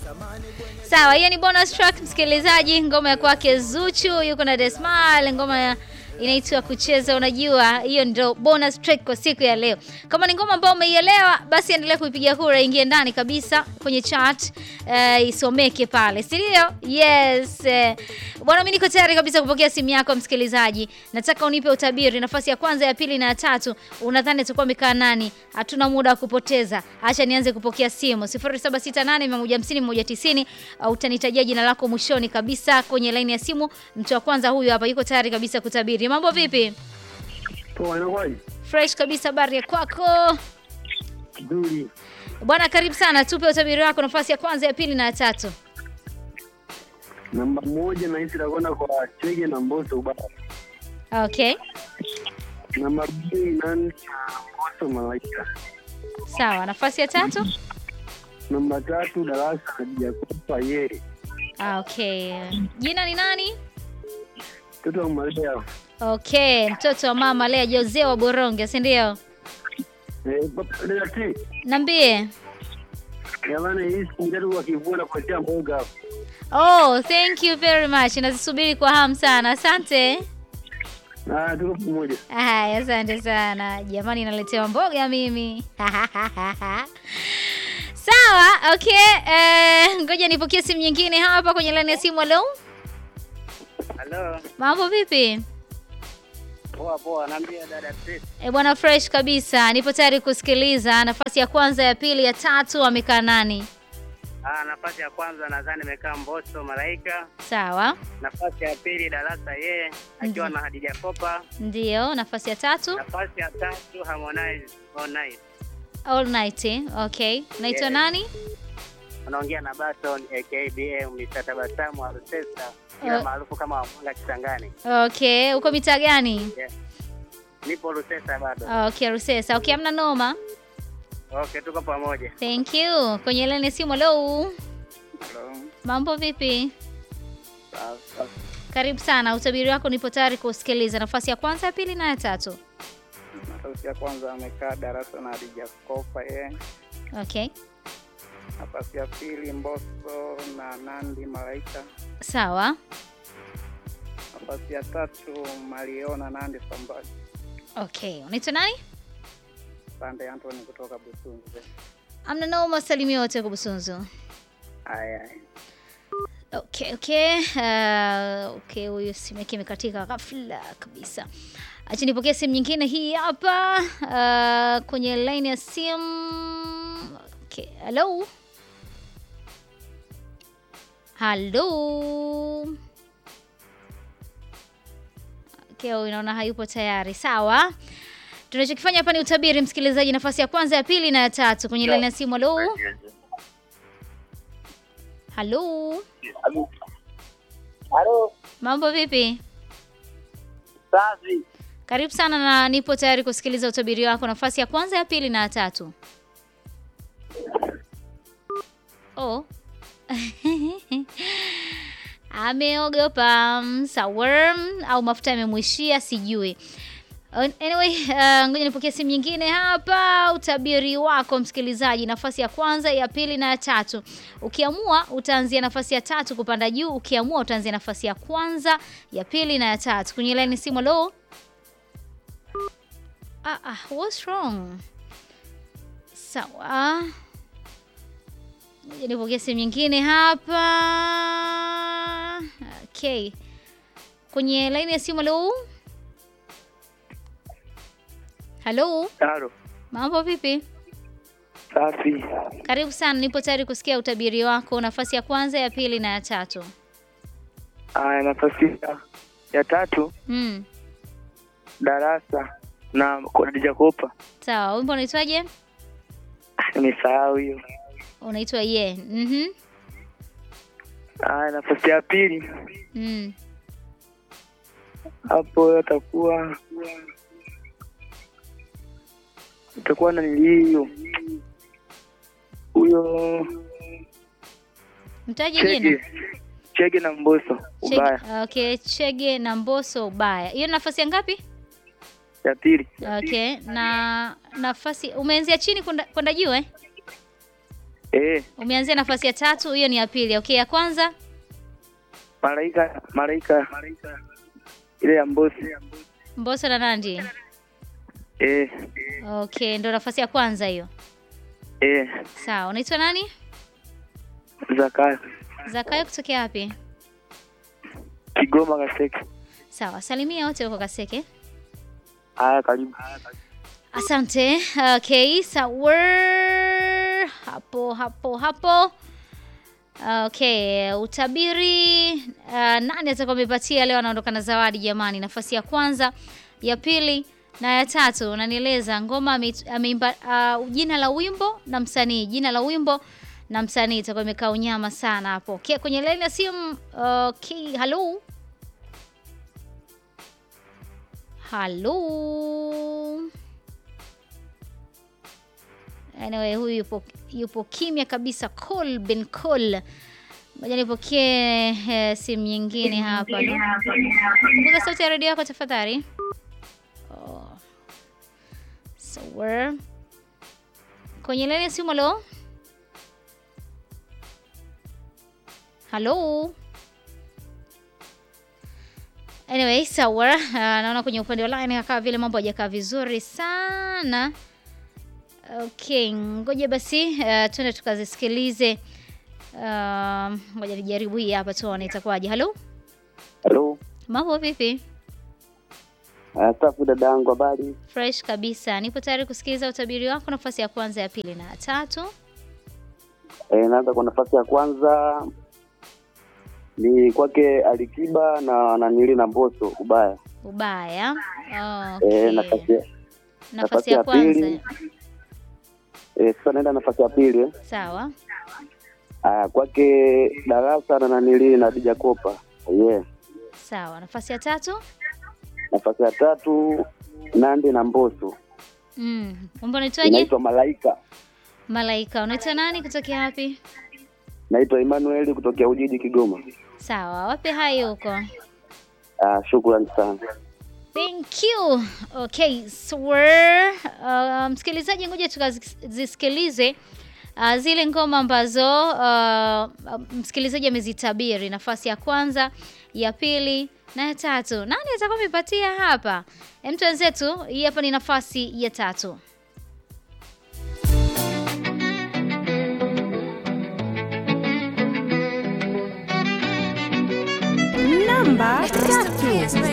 Sawa, hiyo ni bonus track msikilizaji, ngoma ya kwake Zuchu yuko na The Smile, ngoma ya inaitwa kucheza. Unajua, hiyo ndio bonus track kwa siku ya leo. Kama ni ngoma ambayo umeielewa, basi endelea kuipiga kura, ingie ndani kabisa kwenye chart uh, isomeke pale, si ndio? Yes eh. Bwana, mimi niko tayari kabisa kupokea simu yako msikilizaji. Nataka unipe utabiri, nafasi ya kwanza, ya pili na ya tatu, unadhani atakuwa amekaa nani? Hatuna muda wa kupoteza, acha nianze kupokea simu 0768150190 au utanitajia jina lako mwishoni kabisa kwenye laini ya simu. Mtu wa kwanza huyu hapa yuko tayari kabisa kutabiri. Mambo vipi? Poa, inakuwaje? Fresh kabisa, habari ya kwako Nzuri. bwana? Karibu sana, tupe utabiri wako, nafasi ya kwanza, ya pili na ya tatu. Namba moja nahisi itakwenda kwa Chege na Mbosso Ubaya. Okay, Namba mbili nani na Mbosso Malaika. sawa. Nafasi ya tatu. Namba tatu Darasa na Jacopa yeye. Ah, Okay, jina ni nani? Mtoto wa Malaya. Okay, mtoto wa mama Lea Jose wa Boronge, si ndio? Eh, papa dada T. Niambie. Jamani hii siku tatu kwa kivua na kuletea mboga hapo. Oh, thank you very much. Nazisubiri kwa hamu sana. Asante. Ah, tuko pamoja. Haya, asante sana jamani, naletewa mboga mimi. Sawa, okay. Eh, ngoja nipokee simu nyingine hapa kwenye laini ya simu. Hello, Halo, mambo vipi? poa poa, naambia dada Chris. E bwana, fresh kabisa, nipo tayari kusikiliza. Nafasi ya kwanza, ya pili, ya tatu amekaa nani? Ah, nafasi ya kwanza nadhani imekaa Mbosso Malaika. Sawa, Nafasi ya pili Darasa yeye akiwa na Hadija Kopa. ndio. Nafasi ya tatu, Nafasi ya tatu Harmonize Harmonize. all night. eh? Okay, naitwa Yeah. nani? Anaongea na Baton aka BM Mr. Tabasamu Arusesa, ila Uh. maarufu kama Wamwanga Kisangani. Okay, uko mitaa gani? Yeah. Nipo Rusesa bado. Okay, Rusesa. Okay, amna noma. Okay, tuko pamoja. Thank you. Kwenye laini ya simu. Hello, Hello. mambo vipi? Sasa Karibu sana, utabiri wako nipo tayari kusikiliza. Nafasi ya kwanza, ya pili na ya tatu. nafasi ya kwanza amekaa Darasa na Hadija Kopa yeye. Okay, Nafasi ya pili Mbosso na Nandi Malaika. sawa. Nafasi ya tatu Mariona Nandi Sambaji. Okay, unaitwa nani? Sande Anthony kutoka Busunzu. Amna noma, salimia wote kwa Busunzu. Aya, aya. Okay, okay. Uh, okay, huyu simu yake imekatika ghafla kabisa. Acha nipokee simu nyingine hii hapa uh, kwenye line ya simu. Okay, hello. Hello. Okay, huyu naona hayupo tayari. Sawa. Tunachokifanya hapa ni utabiri, msikilizaji, nafasi ya kwanza, ya pili na ya tatu kwenye line ya simu. Hello. Hello. Halo, Mambo vipi? safi. Karibu sana na nipo tayari kusikiliza utabiri wako, nafasi ya kwanza, ya pili na ya tatu. Oh. Ameogopa mm, sawa au mafuta yamemwishia sijui. Anyway, uh, ngoja nipokee simu nyingine hapa. Utabiri wako msikilizaji, nafasi ya kwanza, ya pili na ya tatu. Ukiamua utaanzia nafasi ya tatu kupanda juu, ukiamua utaanzia nafasi ya kwanza, ya pili na ya tatu. Kwenye line simu, hello. Ah, ah, what's wrong? Sawa. Ngoja nipokee simu nyingine hapa. Okay. Kwenye line ya simu, hello. Halo, Halo, mambo vipi? safi. Karibu sana, nipo tayari kusikia utabiri wako, nafasi ya kwanza, ya pili na ya tatu. Aya, nafasi ya, ya tatu Mm, Darasa na Hadija Kopa. sawa. Wimbo unaitwaje? Nimesahau hiyo. Unaitwa ye. Mhm. Aya, nafasi ya pili Mm. hapo atakuwa itakuwa na hiyo huyo Mtaje jina. Chege Chege na Mbosso ubaya Chege, okay, Chege na Mbosso ubaya. Hiyo nafasi ya ngapi? ya pili Okay, na nafasi umeanzia chini kwenda kwenda juu eh? Eh, Umeanzia nafasi ya tatu, hiyo ni ya pili. Okay, ya kwanza malaika malaika ile ya Mbosi. Mbosso na Nandi. Eh, Okay, ndo nafasi ya kwanza hiyo. eh, Sawa, unaitwa nani? Zakayo Zakayo kutokea wapi? Kigoma Kaseke. Sawa, salimia wote huko Kaseke. Haya, karibu. Asante. Okay, sawa. Hapo hapo hapo. Okay, utabiri uh, nani atakuwa amepatia leo anaondoka na zawadi jamani? Nafasi ya kwanza, ya pili na ya tatu. Unanieleza ngoma ame- ameimba uh, jina la wimbo na msanii, jina la wimbo na msanii itakuwa imekaa unyama sana hapo. Okay, kwenye laini ya simu. Okay, hello. Hello. Anyway, huyu yupo, yupo kimya kabisa. Call bin call. Ngoja nipokee eh, simu nyingine hapa. Punguza sauti ya redio yako tafadhali. Oh. So we're kwenye laini ya simu. Halo, halo. Anyway, sawa. Uh, naona kwenye upande wa line kama vile mambo hajakaa vizuri sana. Okay, ngoja basi uh, tuende tukazisikilize. Uh, ngoja nijaribu hii hapa tuone itakuwaje. Halo, Halo. mambo vipi? Haya, safi dadangu, habari? Fresh kabisa. Nipo tayari kusikiliza utabiri wako, nafasi ya kwanza, ya pili na ya tatu. Eh, naanza kwa nafasi ya kwanza ni kwake Alikiba na nanili na Mbosso ubaya. Ubaya. Eh, Okay. nafasi ya- Nafasi ya ya kwanza. pili. eh, sasa naenda nafasi ya pili. eh. Sawa. Haya, kwake Darasa na nanili na Dija Kopa. Yeah. Sawa. Nafasi ya tatu. Nafasi ya tatu Nandi na Mbosso. Mm. Wimbo unaitwaje? Inaitwa Malaika. Malaika. Unaitwa nani kutokea wapi? Naitwa Emmanuel kutokea Ujiji Kigoma. Sawa. Wape hai huko. Ah, shukrani sana. Thank you. Okay, so we're, uh, msikilizaji, ngoja tukazisikilize uh, zile ngoma ambazo uh, uh, msikilizaji amezitabiri, nafasi ya kwanza, ya pili na ya tatu. Nani atakuwa amepatia hapa? Mtu wenzetu, hii hapa ni nafasi ya tatu. Namba tatu.